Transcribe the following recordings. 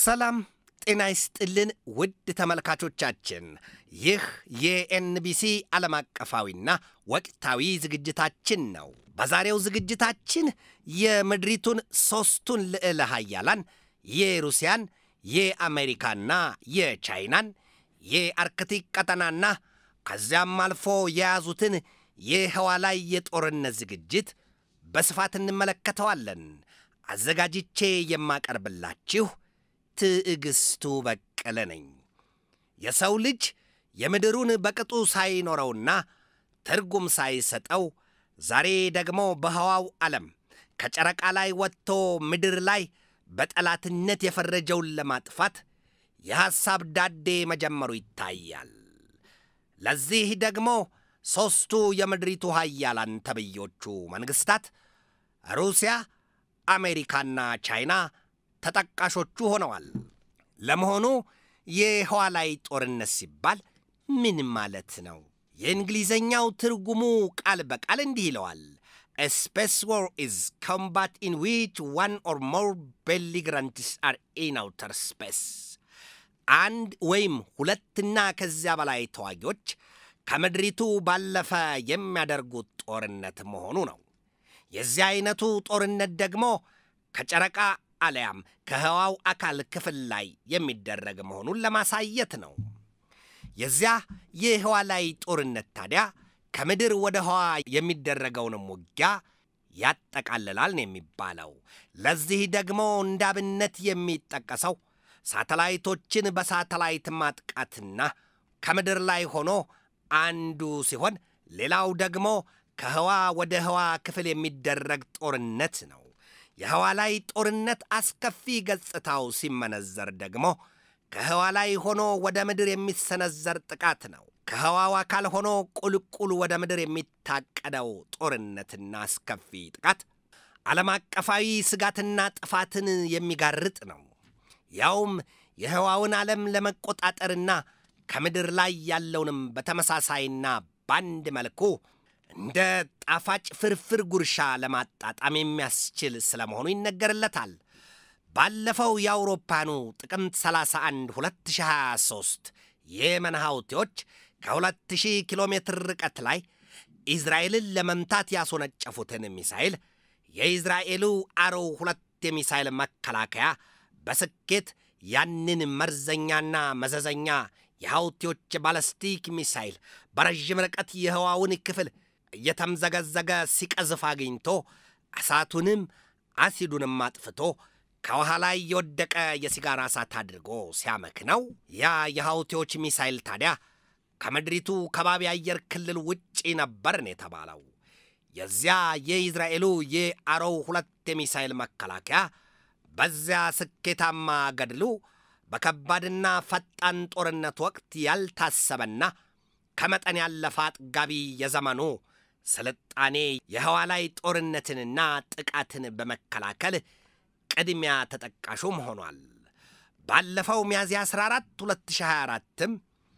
ሰላም ጤና ይስጥልን ውድ ተመልካቾቻችን፣ ይህ የኤንቢሲ ዓለም አቀፋዊና ወቅታዊ ዝግጅታችን ነው። በዛሬው ዝግጅታችን የምድሪቱን ሦስቱን ልዕለ ኃያላን የሩሲያን፣ የአሜሪካና የቻይናን የአርክቲክ ቀጠናና ከዚያም አልፎ የያዙትን የህዋ ላይ የጦርነት ዝግጅት በስፋት እንመለከተዋለን። አዘጋጅቼ የማቀርብላችሁ ትዕግስቱ በቀለ ነኝ። የሰው ልጅ የምድሩን በቅጡ ሳይኖረውና ትርጉም ሳይሰጠው ዛሬ ደግሞ በህዋው ዓለም ከጨረቃ ላይ ወጥቶ ምድር ላይ በጠላትነት የፈረጀውን ለማጥፋት የሐሳብ ዳዴ መጀመሩ ይታያል። ለዚህ ደግሞ ሦስቱ የምድሪቱ ኃያላን ተብዮቹ መንግሥታት ሩሲያ፣ አሜሪካና ቻይና ተጠቃሾቹ ሆነዋል። ለመሆኑ የህዋ ላይ ጦርነት ሲባል ምን ማለት ነው? የእንግሊዘኛው ትርጉሙ ቃል በቃል እንዲህ ይለዋል። ስፔስ ዋር ኢዝ ኮምባት ኢን ዊች ዋን ኦር ሞር ቤሊግራንትስ አር ኢን አውተር ስፔስ አንድ ወይም ሁለትና ከዚያ በላይ ተዋጊዎች ከምድሪቱ ባለፈ የሚያደርጉት ጦርነት መሆኑ ነው። የዚህ አይነቱ ጦርነት ደግሞ ከጨረቃ አሊያም ከህዋው አካል ክፍል ላይ የሚደረግ መሆኑን ለማሳየት ነው። የዚያ የህዋ ላይ ጦርነት ታዲያ ከምድር ወደ ህዋ የሚደረገውንም ውጊያ ያጠቃልላል ነው የሚባለው። ለዚህ ደግሞ እንዳብነት የሚጠቀሰው ሳተላይቶችን በሳተላይት ማጥቃትና ከምድር ላይ ሆኖ አንዱ ሲሆን ሌላው ደግሞ ከህዋ ወደ ህዋ ክፍል የሚደረግ ጦርነት ነው። የህዋ ላይ ጦርነት አስከፊ ገጽታው ሲመነዘር ደግሞ ከህዋ ላይ ሆኖ ወደ ምድር የሚሰነዘር ጥቃት ነው። ከህዋው አካል ሆኖ ቁልቁል ወደ ምድር የሚታቀደው ጦርነትና አስከፊ ጥቃት ዓለም አቀፋዊ ስጋትና ጥፋትን የሚጋርጥ ነው። ያውም የህዋውን ዓለም ለመቆጣጠርና ከምድር ላይ ያለውንም በተመሳሳይና በአንድ መልኩ እንደ ጣፋጭ ፍርፍር ጉርሻ ለማጣጣም የሚያስችል ስለመሆኑ ይነገርለታል። ባለፈው የአውሮፓኑ ጥቅምት 31 2023 የየመን ሐውቲዎች ከ2000 ኪሎ ሜትር ርቀት ላይ ኢዝራኤልን ለመምታት ያስወነጨፉትን ሚሳይል የኢዝራኤሉ አሮው ሁለት የሚሳይል መከላከያ በስኬት ያንን መርዘኛና መዘዘኛ የሐውቲዎች ባለስቲክ ሚሳይል በረዥም ርቀት የህዋውን ክፍል እየተምዘገዘገ ሲቀዝፍ አግኝቶ እሳቱንም አሲዱንም አጥፍቶ ከውሃ ላይ የወደቀ የሲጋራ እሳት አድርጎ ሲያመክነው ያ የሐውቲዎች ሚሳይል ታዲያ ከምድሪቱ ከባቢ አየር ክልል ውጪ ነበር ነው የተባለው። የዚያ የኢዝራኤሉ የአሮው ሁለት የሚሳይል መከላከያ በዚያ ስኬታማ ገድሉ በከባድና ፈጣን ጦርነት ወቅት ያልታሰበና ከመጠን ያለፈ አጥጋቢ የዘመኑ ስልጣኔ የህዋ ላይ ጦርነትንና ጥቃትን በመከላከል ቅድሚያ ተጠቃሹም ሆኗል። ባለፈው ሚያዝያ 14 2024ም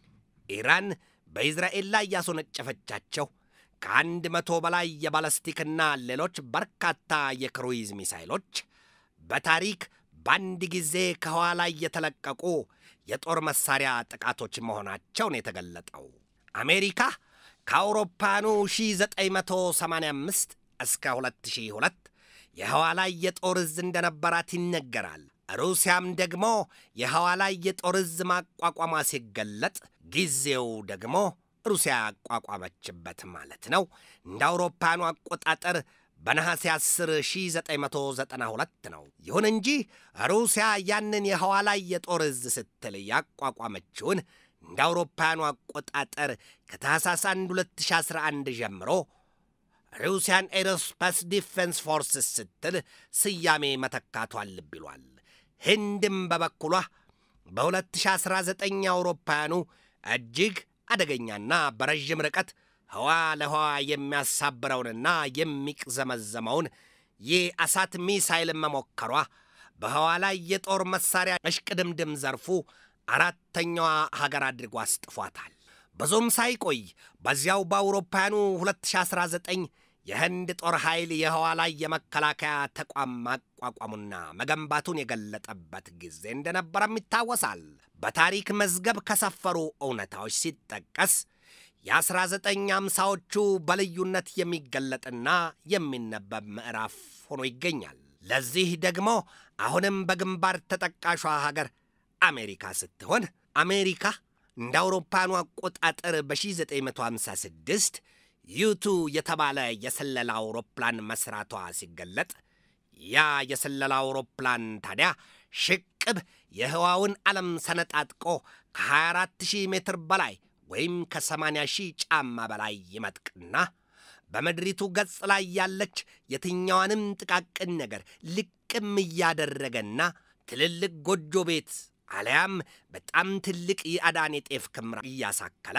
ኢራን በኢዝራኤል ላይ ያስወነጨፈቻቸው ከአንድ መቶ በላይ የባለስቲክና ሌሎች በርካታ የክሩይዝ ሚሳይሎች በታሪክ በአንድ ጊዜ ከህዋ ላይ የተለቀቁ የጦር መሳሪያ ጥቃቶች መሆናቸውን የተገለጠው አሜሪካ ከአውሮፓኑ 1985 እስከ 2002 የህዋ ላይ የጦር እዝ እንደነበራት ይነገራል። ሩሲያም ደግሞ የህዋ ላይ የጦር እዝ ማቋቋሟ ሲገለጥ ጊዜው ደግሞ ሩሲያ ያቋቋመችበት ማለት ነው እንደ አውሮፓኑ አቆጣጠር በነሐሴ 10 1992 ነው። ይሁን እንጂ ሩሲያ ያንን የህዋ ላይ የጦር እዝ ስትል ያቋቋመችውን እንደ አውሮፓውያኑ አቆጣጠር ከታህሳስ 1 2011 ጀምሮ ሩሲያን ኤሮስፓስ ዲፌንስ ፎርስስ ስትል ስያሜ መተካቷን ልብ ይሏል። ህንድም በበኩሏ በ2019 አውሮፓውያኑ እጅግ አደገኛና በረዥም ርቀት ህዋ ለህዋ የሚያሳብረውንና የሚቅዘመዘመውን የእሳት ሚሳይል መሞከሯ በህዋ ላይ የጦር መሳሪያ እሽቅድምድም ዘርፉ አራተኛዋ ሀገር አድርጎ አስጥፏታል። ብዙም ሳይቆይ በዚያው በአውሮፓውያኑ 2019 የህንድ ጦር ኃይል የህዋ ላይ የመከላከያ ተቋም ማቋቋሙና መገንባቱን የገለጠበት ጊዜ እንደነበረም ይታወሳል። በታሪክ መዝገብ ከሰፈሩ እውነታዎች ሲጠቀስ የ1950ዎቹ በልዩነት የሚገለጥና የሚነበብ ምዕራፍ ሆኖ ይገኛል። ለዚህ ደግሞ አሁንም በግንባር ተጠቃሿ ሀገር አሜሪካ ስትሆን አሜሪካ እንደ አውሮፓኑ አቆጣጠር በ1956 ዩቱ የተባለ የስለላ አውሮፕላን መስራቷ ሲገለጥ ያ የስለላ አውሮፕላን ታዲያ ሽቅብ የህዋውን ዓለም ሰነጣጥቆ ከ24000 ሜትር በላይ ወይም ከ80 ሺህ ጫማ በላይ ይመጥቅና በምድሪቱ ገጽ ላይ ያለች የትኛዋንም ጥቃቅን ነገር ልቅም እያደረገና ትልልቅ ጎጆ ቤት አሊያም በጣም ትልቅ የአዳን የጤፍ ክምር እያሳከለ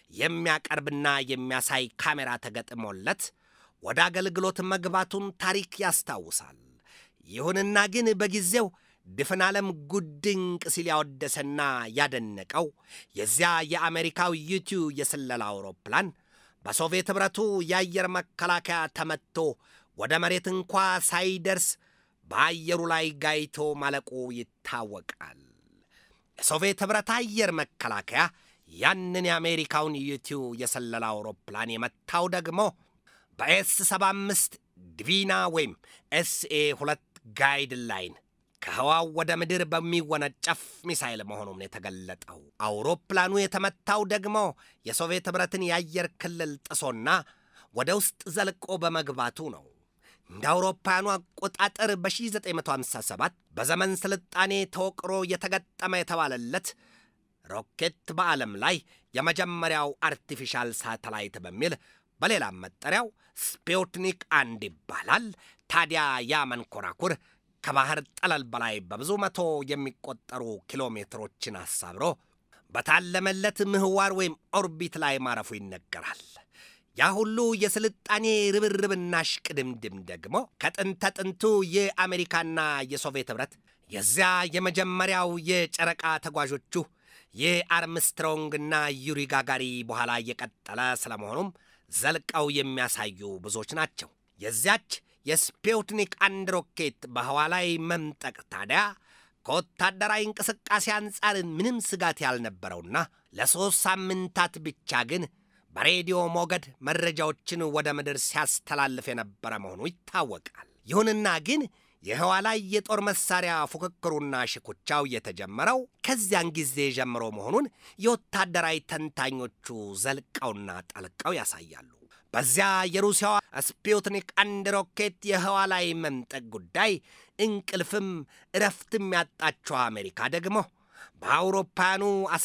የሚያቀርብና የሚያሳይ ካሜራ ተገጥሞለት ወደ አገልግሎት መግባቱን ታሪክ ያስታውሳል። ይሁንና ግን በጊዜው ድፍን ዓለም ጉድንቅ ሲል ያወደሰና ያደነቀው የዚያ የአሜሪካው ዩቱ የስለላ አውሮፕላን በሶቪየት ኅብረቱ የአየር መከላከያ ተመትቶ ወደ መሬት እንኳ ሳይደርስ በአየሩ ላይ ጋይቶ ማለቁ ይታወቃል። የሶቪየት ኅብረት አየር መከላከያ ያንን የአሜሪካውን ዩቱ የሰለላ አውሮፕላን የመታው ደግሞ በኤስ 75 ድቪና ወይም ኤስኤ ሁለት ጋይድ ላይን ከህዋው ወደ ምድር በሚወነጨፍ ሚሳይል መሆኑን የተገለጠው አውሮፕላኑ የተመታው ደግሞ የሶቪየት ኅብረትን የአየር ክልል ጥሶና ወደ ውስጥ ዘልቆ በመግባቱ ነው። እንደ አውሮፓውያኑ አቆጣጠር በ1957 በዘመን ስልጣኔ ተወቅሮ የተገጠመ የተባለለት ሮኬት በዓለም ላይ የመጀመሪያው አርቲፊሻል ሳተላይት በሚል በሌላም መጠሪያው ስፑትኒክ አንድ ይባላል። ታዲያ ያ መንኮራኩር ከባህር ጠለል በላይ በብዙ መቶ የሚቆጠሩ ኪሎ ሜትሮችን አሳብሮ በታለመለት ምህዋር ወይም ኦርቢት ላይ ማረፉ ይነገራል። ያ ሁሉ የስልጣኔ ርብርብና ሽቅድምድም ደግሞ ከጥንተ ጥንቱ የአሜሪካና የሶቪየት ኅብረት የዚያ የመጀመሪያው የጨረቃ ተጓዦቹ የአርምስትሮንግና ዩሪ ጋጋሪ በኋላ እየቀጠለ ስለመሆኑም ዘልቀው የሚያሳዩ ብዙዎች ናቸው። የዚያች የስፑትኒክ አንድ ሮኬት በህዋ ላይ መምጠቅ ታዲያ ከወታደራዊ እንቅስቃሴ አንጻር ምንም ስጋት ያልነበረውና ለሦስት ሳምንታት ብቻ ግን በሬዲዮ ሞገድ መረጃዎችን ወደ ምድር ሲያስተላልፍ የነበረ መሆኑ ይታወቃል። ይሁንና ግን የህዋ ላይ የጦር መሳሪያ ፉክክሩና ሽኩቻው የተጀመረው ከዚያን ጊዜ ጀምሮ መሆኑን የወታደራዊ ተንታኞቹ ዘልቀውና ጠልቀው ያሳያሉ። በዚያ የሩሲያዋ ስፑትኒክ አንድ ሮኬት የህዋ ላይ መምጠቅ ጉዳይ እንቅልፍም እረፍትም ያጣችው አሜሪካ ደግሞ በአውሮፓውያኑ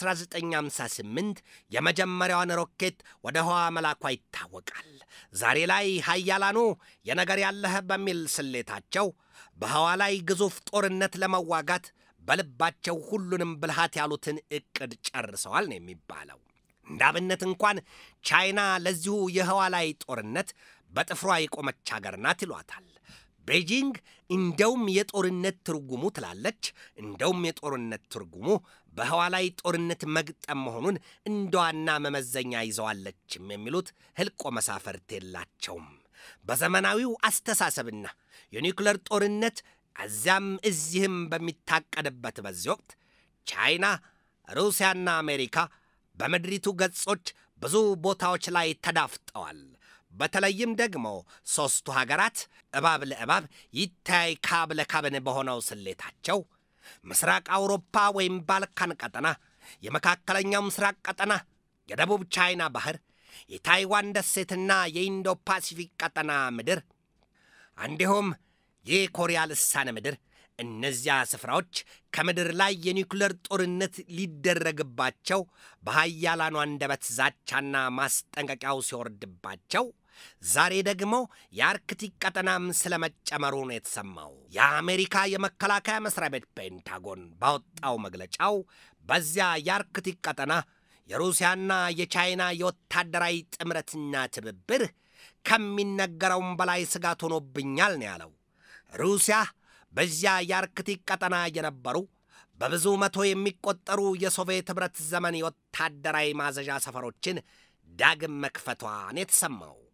1958 የመጀመሪያዋን ሮኬት ወደ ህዋ መላኳ ይታወቃል። ዛሬ ላይ ሀያላኑ የነገር ያለህ በሚል ስሌታቸው በህዋ ላይ ግዙፍ ጦርነት ለመዋጋት በልባቸው ሁሉንም ብልሃት ያሉትን ዕቅድ ጨርሰዋል ነው የሚባለው። እንደ አብነት እንኳን ቻይና ለዚሁ የህዋ ላይ ጦርነት በጥፍሯ የቆመች አገር ናት ይሏታል። ቤጂንግ እንደውም የጦርነት ትርጉሙ ትላለች። እንደውም የጦርነት ትርጉሙ በህዋ ላይ ጦርነት መግጠም መሆኑን እንደ ዋና መመዘኛ ይዘዋለችም የሚሉት ህልቆ መሳፈርት የላቸውም። በዘመናዊው አስተሳሰብና የኒውክለር ጦርነት እዚያም እዚህም በሚታቀድበት በዚህ ወቅት ቻይና፣ ሩሲያና አሜሪካ በምድሪቱ ገጾች ብዙ ቦታዎች ላይ ተዳፍጠዋል። በተለይም ደግሞ ሦስቱ ሀገራት እባብ ለእባብ ይታይ ካብ ለካብን በሆነው ስሌታቸው ምስራቅ አውሮፓ ወይም ባልካን ቀጠና፣ የመካከለኛው ምስራቅ ቀጠና፣ የደቡብ ቻይና ባህር፣ የታይዋን ደሴትና የኢንዶ ፓሲፊክ ቀጠና ምድር እንዲሁም የኮሪያ ልሳነ ምድር እነዚያ ስፍራዎች ከምድር ላይ የኒውክለር ጦርነት ሊደረግባቸው በሀያላኑ አንደበት ዛቻና ማስጠንቀቂያው ሲወርድባቸው ዛሬ ደግሞ የአርክቲክ ቀጠናም ስለመጨመሩ ነው የተሰማው። የአሜሪካ የመከላከያ መስሪያ ቤት ፔንታጎን ባወጣው መግለጫው በዚያ የአርክቲክ ቀጠና የሩሲያና የቻይና የወታደራዊ ጥምረትና ትብብር ከሚነገረውም በላይ ስጋት ሆኖብኛል ነው ያለው። ሩሲያ በዚያ የአርክቲክ ቀጠና የነበሩ በብዙ መቶ የሚቆጠሩ የሶቪየት ኅብረት ዘመን የወታደራዊ ማዘዣ ሰፈሮችን ዳግም መክፈቷን የተሰማው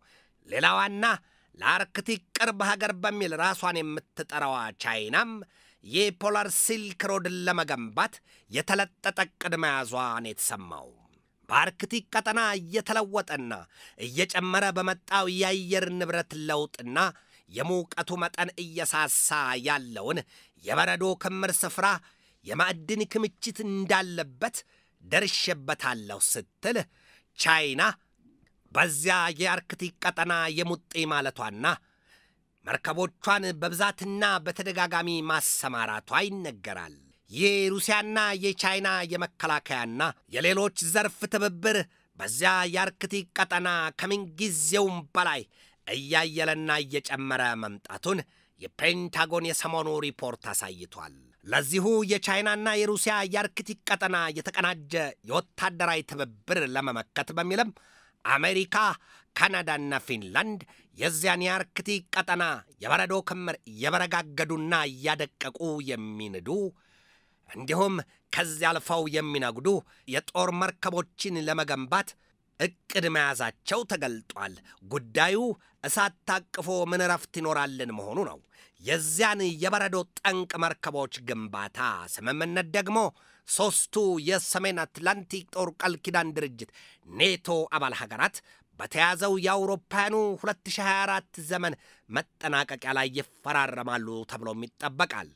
ሌላዋና ለአርክቲክ ቅርብ ሀገር በሚል ራሷን የምትጠራዋ ቻይናም የፖላር ሲልክ ሮድን ለመገንባት የተለጠጠ ዕቅድ መያዟን የተሰማው በአርክቲክ ቀጠና እየተለወጠና እየጨመረ በመጣው የአየር ንብረት ለውጥና የሙቀቱ መጠን እየሳሳ ያለውን የበረዶ ክምር ስፍራ የማዕድን ክምችት እንዳለበት ደርሼበታለሁ ስትል ቻይና በዚያ የአርክቲክ ቀጠና የሙጤ ማለቷና መርከቦቿን በብዛትና በተደጋጋሚ ማሰማራቷ ይነገራል። የሩሲያና የቻይና የመከላከያና የሌሎች ዘርፍ ትብብር በዚያ የአርክቲክ ቀጠና ከምንጊዜውም በላይ እያየለና እየጨመረ መምጣቱን የፔንታጎን የሰሞኑ ሪፖርት አሳይቷል። ለዚሁ የቻይናና የሩሲያ የአርክቲክ ቀጠና የተቀናጀ የወታደራዊ ትብብር ለመመከት በሚልም አሜሪካ፣ ካናዳና ፊንላንድ የዚያን የአርክቲክ ቀጠና የበረዶ ክምር እየበረጋገዱና እያደቀቁ የሚንዱ እንዲሁም ከዚያ አልፈው የሚነጉዱ የጦር መርከቦችን ለመገንባት እቅድ መያዛቸው ተገልጧል። ጉዳዩ እሳት ታቅፎ ምን ረፍት ይኖራልን መሆኑ ነው። የዚያን የበረዶ ጠንቅ መርከቦች ግንባታ ስምምነት ደግሞ ሦስቱ የሰሜን አትላንቲክ ጦር ቃል ኪዳን ድርጅት ኔቶ አባል ሀገራት በተያዘው የአውሮፓውያኑ 2024 ዘመን መጠናቀቂያ ላይ ይፈራረማሉ ተብሎም ይጠበቃል።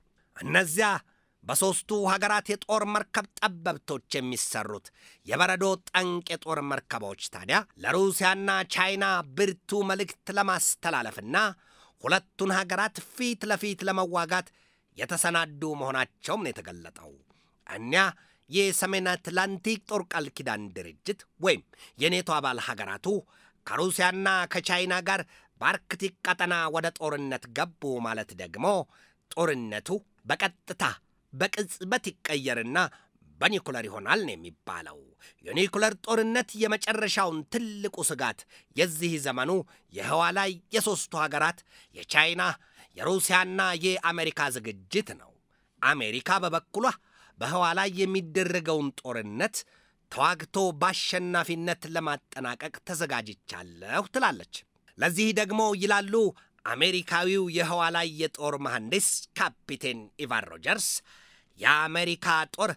እነዚያ በሦስቱ ሀገራት የጦር መርከብ ጠበብቶች የሚሰሩት የበረዶ ጠንቅ የጦር መርከቦች ታዲያ ለሩሲያና ቻይና ብርቱ መልእክት ለማስተላለፍና ሁለቱን ሀገራት ፊት ለፊት ለመዋጋት የተሰናዱ መሆናቸውም ነው የተገለጠው። እኒያ የሰሜን አትላንቲክ ጦር ቃል ኪዳን ድርጅት ወይም የኔቶ አባል ሀገራቱ ከሩሲያና ከቻይና ጋር በአርክቲክ ቀጠና ወደ ጦርነት ገቡ ማለት ደግሞ ጦርነቱ በቀጥታ በቅጽበት ይቀየርና በኒኩለር ይሆናል ነው የሚባለው። የኒኩለር ጦርነት የመጨረሻውን ትልቁ ስጋት የዚህ ዘመኑ የህዋ ላይ የሦስቱ ሀገራት የቻይና የሩሲያና የአሜሪካ ዝግጅት ነው። አሜሪካ በበኩሏ በህዋ ላይ የሚደረገውን ጦርነት ተዋግቶ በአሸናፊነት ለማጠናቀቅ ተዘጋጅቻለሁ ትላለች። ለዚህ ደግሞ ይላሉ አሜሪካዊው የህዋ ላይ የጦር መሐንዲስ ካፒቴን ኢቫን ሮጀርስ የአሜሪካ ጦር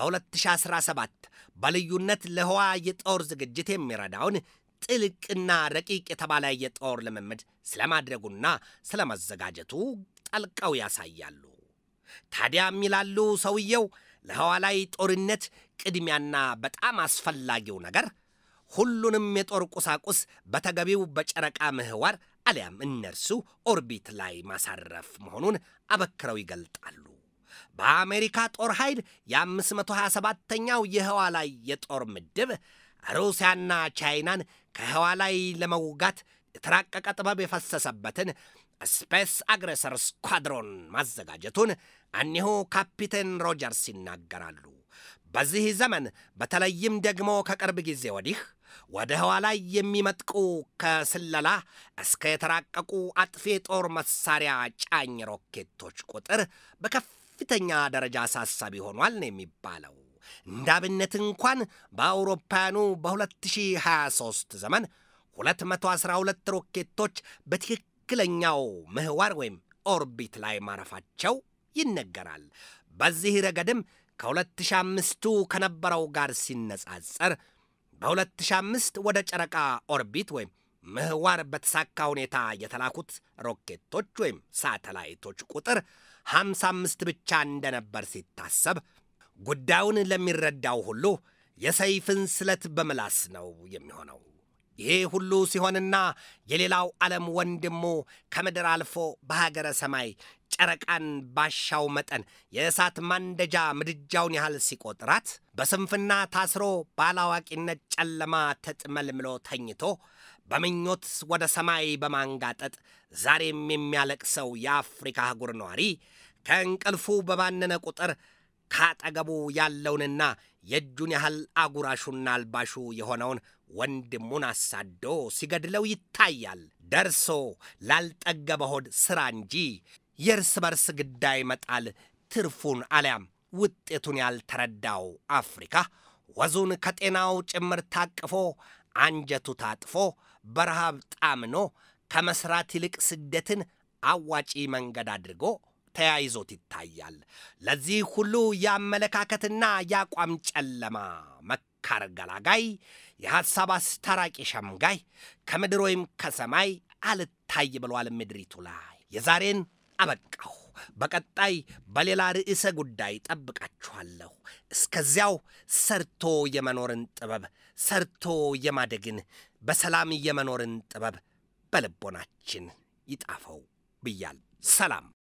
በ2017 በልዩነት ለህዋ የጦር ዝግጅት የሚረዳውን ጥልቅና ረቂቅ የተባለ የጦር ልምምድ ስለማድረጉና ስለመዘጋጀቱ ጠልቀው ያሳያሉ። ታዲያም ይላሉ ሰውየው ለህዋ ላይ ጦርነት ቅድሚያና በጣም አስፈላጊው ነገር ሁሉንም የጦር ቁሳቁስ በተገቢው በጨረቃ ምህዋር አሊያም እነርሱ ኦርቢት ላይ ማሳረፍ መሆኑን አበክረው ይገልጣሉ። በአሜሪካ ጦር ኃይል የ527ኛው የህዋ ላይ የጦር ምድብ ሩሲያና ቻይናን ከህዋ ላይ ለመውጋት የተራቀቀ ጥበብ የፈሰሰበትን ስፔስ አግሬሰር ስኳድሮን ማዘጋጀቱን እኒሁ ካፒቴን ሮጀርስ ይናገራሉ። በዚህ ዘመን በተለይም ደግሞ ከቅርብ ጊዜ ወዲህ ወደ ህዋ ላይ የሚመጥቁ ከስለላ እስከ የተራቀቁ አጥፊ የጦር መሳሪያ ጫኝ ሮኬቶች ቁጥር በከፍተኛ ደረጃ አሳሳቢ ሆኗል ነው የሚባለው። እንደ አብነት እንኳን በአውሮፓውያኑ በ2023 ዘመን 212 ሮኬቶች በትክክለኛው ምህዋር ወይም ኦርቢት ላይ ማረፋቸው ይነገራል። በዚህ ረገድም ከ2005ቱ ከነበረው ጋር ሲነጻጸር በ2005 ወደ ጨረቃ ኦርቢት ወይም ምህዋር በተሳካ ሁኔታ የተላኩት ሮኬቶች ወይም ሳተላይቶች ቁጥር 55 ብቻ እንደነበር ሲታሰብ ጉዳዩን ለሚረዳው ሁሉ የሰይፍን ስለት በምላስ ነው የሚሆነው። ይሄ ሁሉ ሲሆንና የሌላው ዓለም ወንድሙ ከምድር አልፎ በሀገረ ሰማይ ጨረቃን ባሻው መጠን የእሳት ማንደጃ ምድጃውን ያህል ሲቆጥራት በስንፍና ታስሮ ባላዋቂነት ጨለማ ተጥመልምሎ ተኝቶ በምኞት ወደ ሰማይ በማንጋጠጥ ዛሬም የሚያለቅሰው የአፍሪካ አህጉር ነዋሪ ከእንቅልፉ በባነነ ቁጥር ካጠገቡ ያለውንና የእጁን ያህል አጉራሹና አልባሹ የሆነውን ወንድሙን አሳዶ ሲገድለው ይታያል። ደርሶ ላልጠገበ ሆድ ሥራ እንጂ የእርስ በርስ ግዳይ መጣል ትርፉን አሊያም ውጤቱን ያልተረዳው አፍሪካ ወዙን ከጤናው ጭምር ታቅፎ አንጀቱ ታጥፎ በረሃብ ጣምኖ ከመስራት ይልቅ ስደትን አዋጪ መንገድ አድርጎ ተያይዞት ይታያል። ለዚህ ሁሉ የአመለካከትና የአቋም ጨለማ መካር ገላጋይ፣ የሐሳብ አስታራቂ ሸምጋይ ከምድር ወይም ከሰማይ አልታይ ብሏል ምድሪቱ ላይ። የዛሬን አበቃሁ። በቀጣይ በሌላ ርዕሰ ጉዳይ ጠብቃችኋለሁ። እስከዚያው ሰርቶ የመኖርን ጥበብ፣ ሰርቶ የማደግን፣ በሰላም የመኖርን ጥበብ በልቦናችን ይጣፈው ብያል። ሰላም